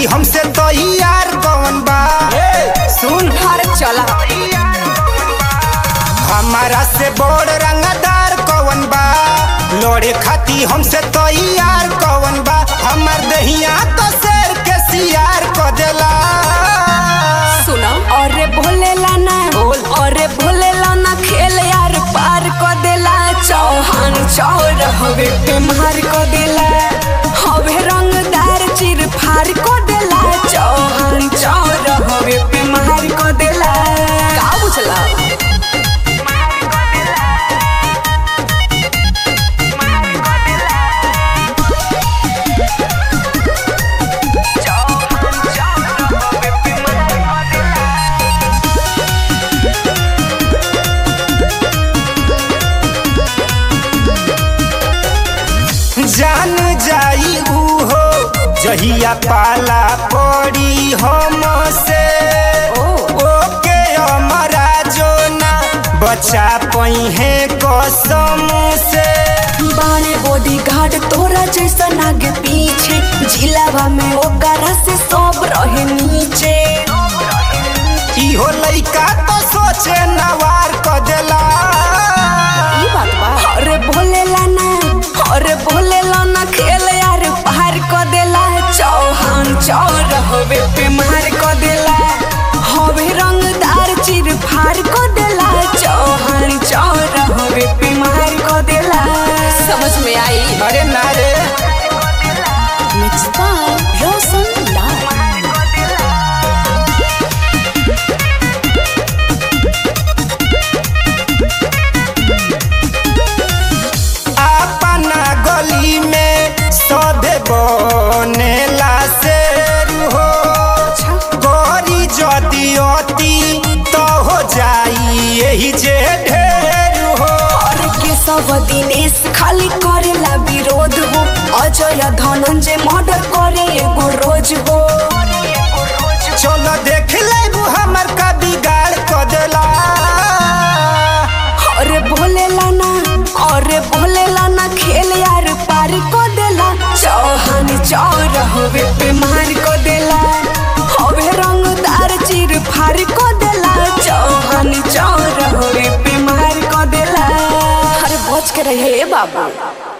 हमसे तो यार कौन बा सुन हर चला हमारा से बड़ रंगदार कौन बा लोड़े खाती हमसे तो यार कौन बा हमार दहिया तो शेर के सियार को देला सुना अरे भोलेला ना बोल। अरे भोलेला ना खेल यार पार को देला चौहान चौर हवे पे मार को देला हवे रंगदार चिर फार को देला चौहान चौर हवे पे मार को देला का बुझला जान जाई ऊ हो जहिया पाला पड़ी हम से ओके हमारा जो ना बचा पई है कसम से बाने बॉडी गार्ड तोरा जैसा नागे पीछे जिलावा में ओकरा से सब रहे नीचे इहो लइका तो सोचे नवार क देला ई बात बा अरे भोलेला ना अरे भोलेला ना खेल यार पार क देला चौहान चौर हवे पे मार क देला हवे रंगदार चिर फार क देला चौहान चौर हवे पे मार क देला समझ में आई अरे ना रे मिक्स बाय रोशन लाल अपना गली में सधे बनेला शेर हो गोरी जदी अति तो हो जाई यही जे ढेर हो और के सब दिनेश खाली करेला विरोध हो अजय धनंजय मर्डर करे एगो रोज हो चलो देख लेबू हमर का बिगाड़ क देला अरे भोलेला ना अरे भोलेला ना खेल यार पार को देला चौहान चौर हवे पे मार को देला हवे रंगदार चिर फार को देला चौहान चौर हवे पे मार को देला अरे बच के रहे बाबू